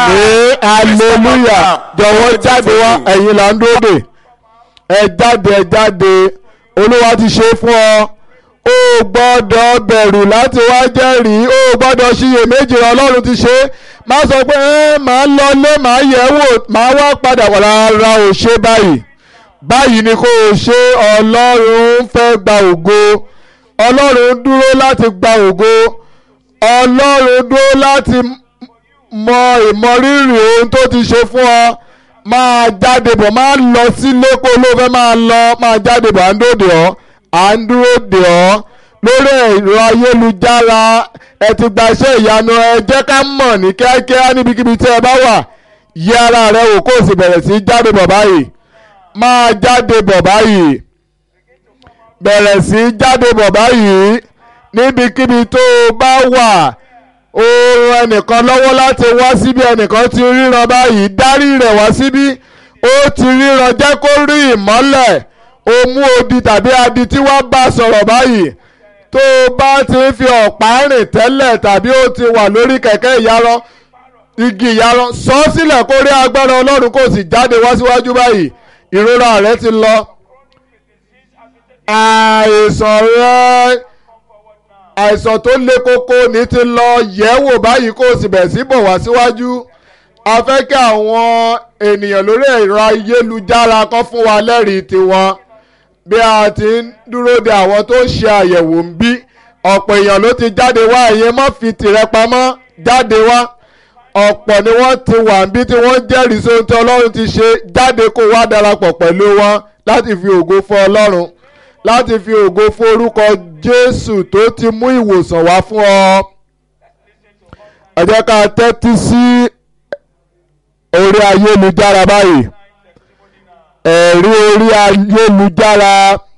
àmín hallelujah jọ̀wọ́ jáde wá ẹ̀yin là ń dúró dè ẹ jáde ẹ jáde olúwa ti ṣe fún ọ ó gbọ́dọ̀ bẹ̀rù láti wá jẹ́rìí ó gbọ́dọ̀ ṣiyèméjì ọlọ́run ti ṣe má sọ pé ẹ máa lọlé máa yẹ̀ wò máa wá padà wà rárá ò ṣe báyìí báyìí ni kò ṣe ọlọ́run fẹ́ gba ògo ọlọ́run dúró láti gba ògo ọlọ́run dúró láti mọ ìmọrírì ohun tó ti ṣe fún ọ máa jáde bọ̀ máa lọ sílé kó ló fẹ́ máa lọ máa jáde bọ̀ à ń dòde ọ́ à ń dúró dè ọ́ lórí ẹ̀rọ ayélujára ẹ ti gba iṣẹ́ ìyanu ẹ jẹ́ ká mọ̀ ní kíákíá níbikíbi tí ẹ bá wà yí ara rẹ wò kó o sì bẹ̀rẹ̀ sí í jáde bọ̀ báyìí máa jáde bọ̀ báyìí bẹ̀rẹ̀ sí í jáde bọ̀ báyìí níbikíbi tó o bá wà ó ran ẹnìkan lọ́wọ́ láti wá síbi ẹnìkan ti ríran báyìí dárí rẹ̀ wá síbí ó ti ríran jẹ́ kó rí ìmọ́lẹ̀ ó mú odi tàbí adi tí wọ́n bá sọ̀rọ̀ báyìí tó o bá ti ń fi ọ̀pá rìn tẹ́lẹ̀ tàbí ó ti wà lórí kẹ̀kẹ́ ìyarọ igi ìyarọ sọ ọ́ sílẹ̀ kó rí agbára ọlọ́run kó sì jáde wá síwájú báyìí ìrora rẹ ti lọ àìsàn rẹ àìsàn tó le koko ní ti lọ yẹ̀wò báyìí kó o sì bẹ̀ sí bọ̀ wá síwájú a fẹ́ kí àwọn ènìyàn lórí ẹ̀rọ ayélujára kan fún wa lẹ́rìí tiwọn bí a ti ń dúró de àwọn tó ń ṣe àyẹ̀wò ń bí ọ̀pọ̀ èèyàn ló ti jáde wá ẹ̀yẹ má fi tìrẹ pamọ́ jáde wá ọ̀pọ̀ ni wọ́n ti wà ń bí tí wọ́n jẹ́rìí sóhun tí ọlọ́run ti ṣe jáde kó wá darapọ̀ pẹ̀lú wọn láti fi ògo fún ọlọ́run láti fi ògo fún orúkọ jésù tó ti mú ìwòsàn wá fún ọ. ẹ jẹ́ ká tẹ́tí sí orí ayélujára báyìí ẹ̀rí orí ayélujára